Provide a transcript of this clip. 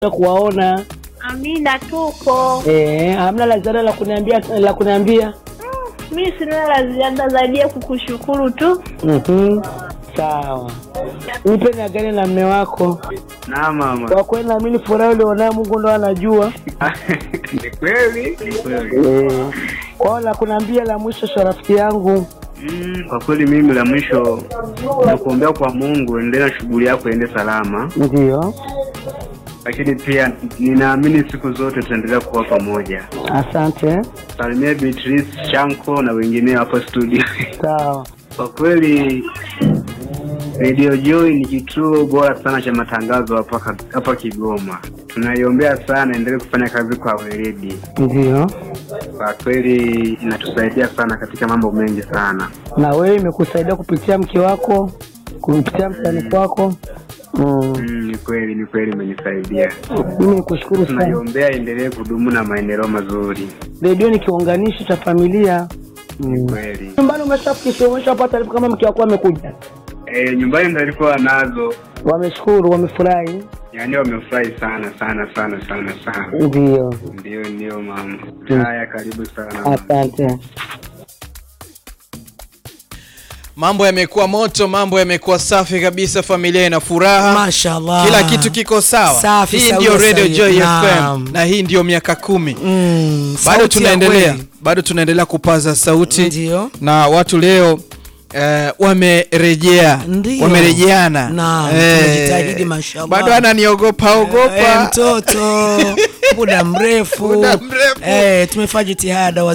kuwaona. Amina, tupo. Eh, hamna la ziada la kuniambia la kuniambia. Mi sina la ziada zaidi ya kukushukuru tu. Mhm. Sawa. Nipe na gani na mme wako. Na mama. Kwa kweli naamini furaha ulionao Mungu ndo anajua. Ni kweli? Ni kweli. Eh. Kwa la kuniambia la mwisho sha rafiki yangu. Mm, kwa kweli mimi la mwisho nakuombea kwa Mungu endelea na shughuli yako iende salama, Ndio. lakini pia ninaamini siku zote tutaendelea kuwa pamoja. Asante. Salimia Beatrice Chanko na wengineo hapo studio. Sawa. Kwa kweli Radio Joy ni kituo bora sana cha matangazo hapa hapa Kigoma. Tunaiombea sana endelee kufanya kazi kwa weledi. Ndio. Kwa kweli inatusaidia sana katika mambo mengi sana. Na wewe imekusaidia kupitia mke wako, kupitia mtani kwako. Mm. Mm, ni kweli ni kweli imenisaidia. Mimi nikushukuru sana. Tunaiombea endelee kudumu na maendeleo mazuri. Redio ni kiunganishi cha familia. Mm. Kweli. Nyumbani umeshafikisha, umeshapata taarifa kama mke wako amekuja? Eh, nyumbani ndo alikuwa nazo. Wameshukuru, wamefurahi. Yaani wamefurahi sana sana sana sana sana. Ndio. Ndio ndio mama. Mm. Haya karibu sana. Asante. Mambo yamekuwa moto, mambo yamekuwa safi kabisa, familia ina furaha, Mashallah. kila kitu kiko sawa. Safi, hii sawa, ndio Radio sawa. Joy Naam. FM na hii ndio miaka kumi. Mm, Bado sauti ya tunaendelea, kweli. bado tunaendelea kupaza sauti Ndio. na watu leo eh, wamerejea, Ndio. wamerejeana. Naam, Eh, tumejitahidi, mashallah. Bado ananiogopa Eh, ogopa. mtoto muda mrefu Muda mrefu. Eh, tumefanya jitihada